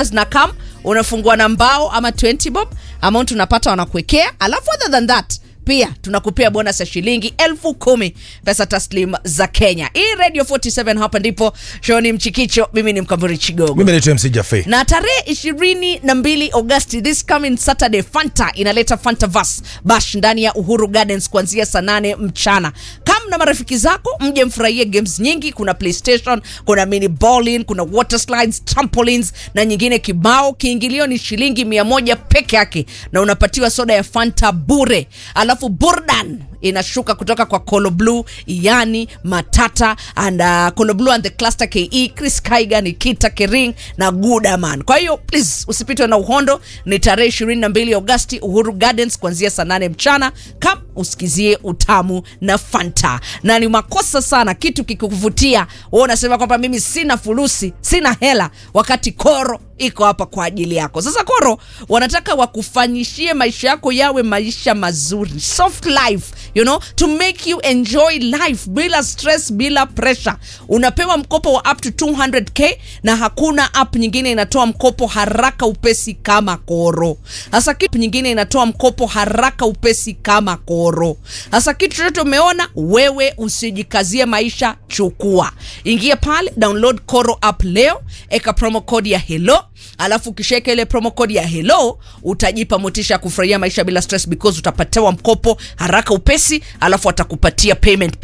na kam unafungua na mbao ama 20 bob amount unapata wanakuwekea alafu other than that pia tunakupea bonus ya shilingi elfu kumi pesa taslim za kenya hii radio 47 hapa ndipo shoni mchikicho mimi ni mkamburi chigogo mimi naitwa mc jafe na tarehe ishirini na mbili agosti this coming saturday fanta inaleta fanta vas bash ndani ya uhuru gardens kuanzia saa nane mchana kam na marafiki zako mje mfurahie games nyingi kuna playstation kuna mini bowling kuna water slides trampolines na nyingine kibao kiingilio ni shilingi mia moja peke yake na unapatiwa soda ya fanta bure alafu burdan inashuka kutoka kwa Colo Blue, Yani, Matata and uh, Colo Blue and the Cluster KE, Chris Kaiga, Nikita Kering na Gudaman. Kwa hiyo please usipitwe na uhondo, ni tarehe 22 Agosti Uhuru Gardens kuanzia saa 8 mchana. Kam usikizie utamu na Fanta. Na ni makosa sana kitu kikuvutia, wewe unasema kwamba mimi sina fulusi, sina hela wakati Koro iko hapa kwa ajili yako. Sasa Koro wanataka wakufanyishie maisha yako yawe maisha mazuri, soft life, you know, to make you enjoy life bila stress, bila pressure. Unapewa mkopo wa up to 200k na hakuna app nyingine inatoa mkopo haraka upesi kama Koro. Sasa kitu nyingine inatoa mkopo haraka upesi kama Koro. Sasa kitu chochote umeona wewe, usijikazie maisha, chukua, ingia pale, download Koro app leo, eka promo code ya hello alafu ukishaweka ile promo code ya hello utajipa motisha ya kufurahia maisha bila stress because utapatiwa mkopo haraka upesi alafu atakupatia payment